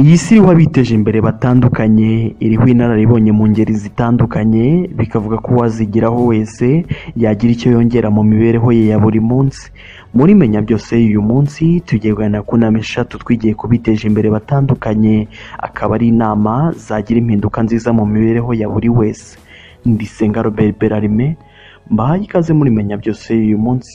Iyi si iriho abiteje imbere batandukanye iriho inararibonye mu ngeri zitandukanye bikavuga ko uwazigiraho wese yagira icyo yongera mu mibereho ye ya buri munsi muri menya byose y'uyu munsi tugiye kuganira ku nama eshatu twigiye ku biteje imbere batandukanye akaba ari inama zagira impinduka nziza mu mibereho ya buri wese ndisenga Robert Berarime mbahaye ikaze muri menya byose y'uyu munsi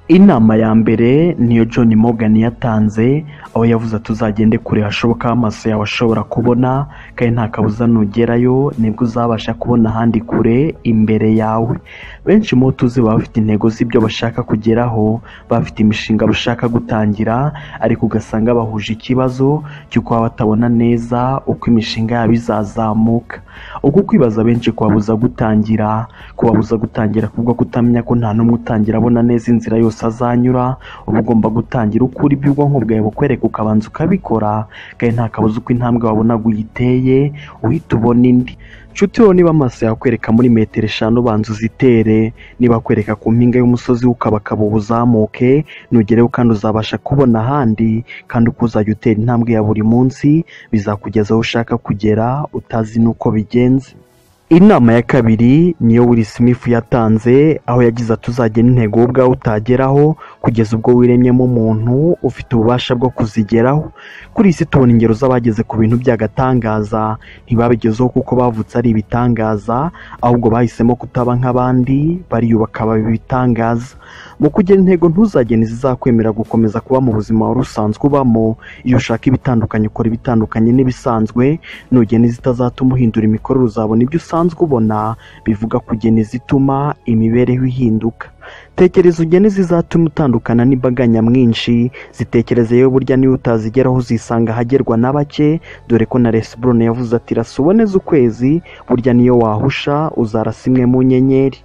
inama ya mbere niyo John Morgan yatanze aho yavuze tuzagende kure hashoboka aho amaso yawe ashobora kubona kandi nta kabuza nugerayo nibwo uzabasha kubona ahandi kure imbere yawe benshi mu bo tuzi baba bafite intego z'ibyo bashaka kugeraho baba bafite imishinga bashaka gutangira ariko ugasanga bahuje ikibazo cy'uko baba batabona neza uko imishinga yabo izazamuka uku kwibaza benshi kubabuza gutangira kubabuza gutangira kubwo kutamenya ko nta n'umwe utangira abona neza inzira yose azanyura uba ugomba gutangira ukura ibyo ubwonko bwawe bukwereka ukabanza ukabikora kandi nta kabuza uko intambwe wabonaga uyiteye uhita ubona indi nshuti wowe niba amaso yakwereka muri metero eshanu ubanza uzitere niba kwereka ku mpinga y'umusozi ukabakaba ubuzamuke nugereho kandi uzabasha kubona ahandi kandi uko uzajya utera intambwe ya buri munsi bizakugeza aho ushaka kugera utazi n'uko bigenze inama ya kabiri niyo Will Smith yatanze aho yagize atuzagena intego wowe ubwawe utageraho kugeza ubwo wiremyemo umuntu ufite ububasha bwo kuzigeraho kuri iyi si tubona ingero z'abageze ku bintu by'agatangaza ntibabigezeho kuko bavutse ari ibitangaza ahubwo bahisemo kutaba nk'abandi bariyubaka baba ibitangaza mu kugira intego ntuzagene zizakwemerera gukomeza kuba mu buzima wari usanzwe ubamo iyo ushaka ibitandukanye ukora ibitandukanye n'ibisanzwe nugena izitazatuma uhindura imikorere uzabona ibyo usanzwe ubona bivuga kugena izituma imibereho ihinduka tekereza ugene zizatuma utandukana n'imbaga nyamwinshi zitekereze yewe burya niba utazigeraho uzisanga ahagerwa na bake dore ko na resi burone yavuze ati rasa uboneze ukwezi burya niyo wahusha uzarasa imwe mu nyenyeri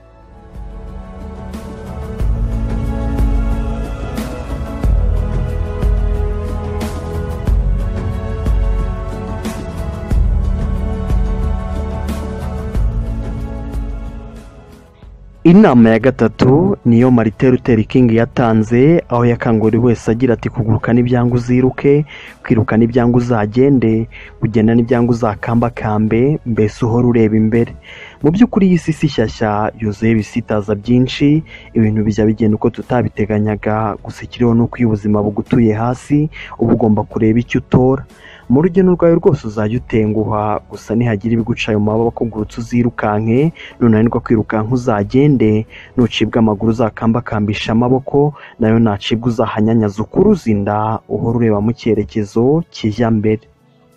inama ya gatatu niyo marite Luther King yatanze aho yakanguriye wese agira ati kuguruka n'ibyanga uziruke kwiruka n'ibyanga uzagende kugenda n'ibyanga uzakambakambe mbese uhora ureba imbere mu by'ukuri iyi si si shyashya yuzuye ibisitaza byinshi ibintu bijya bigenda uko tutabiteganyaga gusa ikiriho ni uko iyo ubuzima bugutuye hasi uba ugomba kureba icyo utora mu rugendo rwawe rwose uzajya utenguha gusa nihagira ibiguca ayo maboko ugurutse uzirukanke nunanirwa kwirukanka uzagende nucibwa amaguru uzakambakambisha amaboko nayo nacibwa uzahanyanyaza ukuruza inda uhora ureba mu cyerekezo kijya mbere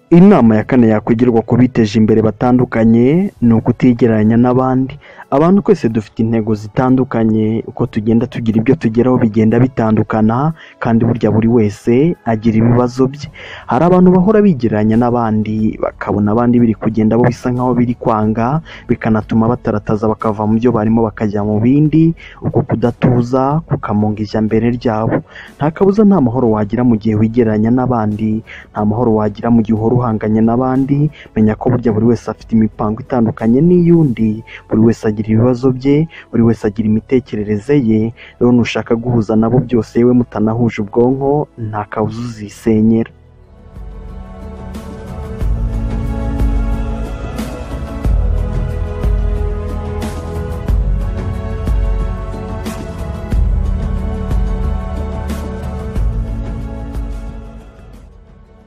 inama ya kane yakwigirwa ku biteje imbere batandukanye ni ukutigereranya n'abandi abantu twese dufite intego zitandukanye uko tugenda tugira ibyo tugeraho bigenda bitandukana kandi burya buri wese agira ibibazo bye hari abantu bahora bigereranya n'abandi bakabona abandi biri kugenda bo bisa nkaho biri kwanga bikanatuma batarataza bakava mu byo barimo bakajya mu bindi uko kudatuza kukamunga ijya mbere ryabo nta kabuza nta mahoro wagira mu gihe wigereranya n'abandi nta mahoro wagira mu gihe uhora uhanganye n'abandi menya ko burya buri wese afite imipango itandukanye n'iy'undi buri wese agira ibibazo bye buri wese agira imitekerereze ye rero nushaka guhuza nabo byose yewe mutanahuje ubwonko nta kabuza uzisenyera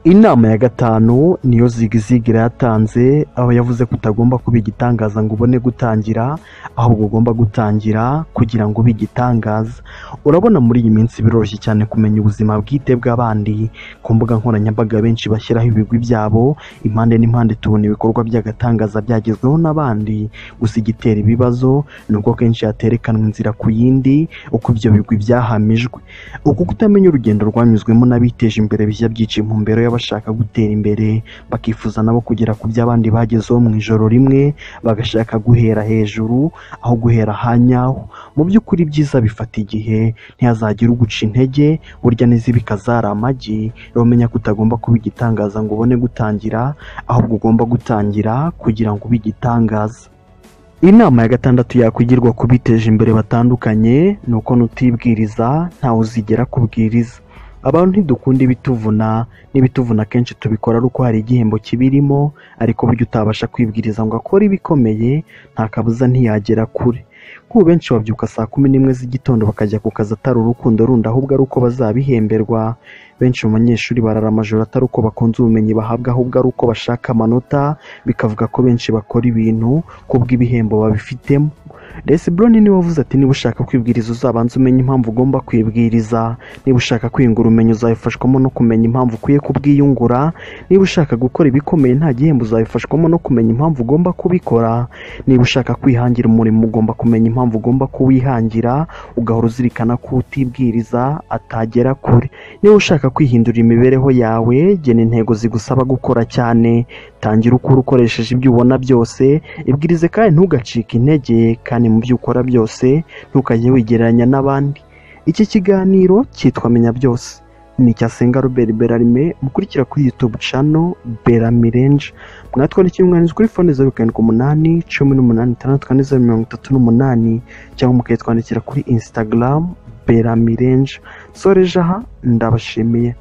inama ya gatanu niyo zigizigira yatanze aho yavuze ko utagomba kuba igitangaza ngo ubone gutangira ahubwo ugomba gutangira kugira ngo ube igitangaza urabona muri iyi minsi biroroshye cyane kumenya ubuzima bwite bw'abandi ku mbuga nkoranyambaga benshi bashyiraho ibigwi byabo impande n'impande tubona ibikorwa by'agatangaza byagezweho n'abandi gusa igitera ibibazo ni uko kenshi yaterekanwa inzira ku yindi uko ibyo bigwi byahamijwe uku kutamenya urugendo rwanyuzwemo n'abiteje imbere bijya byica intumbero bashaka gutera imbere bakifuza nabo kugera ku by'abandi bagezeho mu ijoro rimwe bagashaka guhera hejuru aho guhera hanyaho mu by'ukuri ibyiza bifata igihe ntihazagire uguca intege burya n'izibika zari amagi uramenye ko utagomba kuba igitangaza ngo ubone gutangira ahubwo ugomba gutangira kugira ngo ube igitangaza inama ya gatandatu yakwigirwa ku biteje imbere batandukanye ni uko nutibwiriza ntawe uzigera kubwiriza abantu ntidukunda ibituvuna n'ibituvuna akenshi tubikora ari uko hari igihembo kibirimo ariko burya utabasha kwibwiriza ngo akore ibikomeye nta kabuza ntiyagera kure kuko benshi babyuka saa kumi n'imwe z'igitondo bakajya ku kazi atari urukundo rundi ahubwo ari uko bazabihemberwa benshi mu banyeshuri barara amajoro atari uko bakunze ubumenyi bahabwa ahubwo ari uko bashaka amanota bikavuga ko benshi bakora ibintu kubw'ibihembo babifitemo Brown niwe wavuze ati niba ushaka kwibwiriza uzabanza umenye impamvu ugomba kwibwiriza niba ushaka kwiyungura ubumenyi uzabifashwamo no kumenya impamvu ukwiye kubwiyungura niba ushaka gukora ibikomeye nta gihembo uzabifashwamo no kumenya impamvu ugomba kubikora niba ushaka kwihangira umurimo ugomba kumenya impamvu ugomba kuwihangira ugahora uzirikana ko utibwiriza atagera kure niba ushaka kwihindurira imibereho yawe gena intego zigusaba gukora cyane tangira ukora ukoresheje ibyo ubona byose ibwirize kandi ntugacike intege kandi mu byo ukora byose ntukajye wigereranya n'abandi iki kiganiro cyitwa menya byose ni icya senga Robert Berarime mukurikira kuri YouTube channel Beramirenje mwatwandikiye umwanditsi kuri fone zeru karindwi umunani cumi n'umunani itandatu kane zeru mirongo itatu n'umunani cyangwa mukayitwandikira kuri Instagram Beramirenje Sorejaha ndabashimiye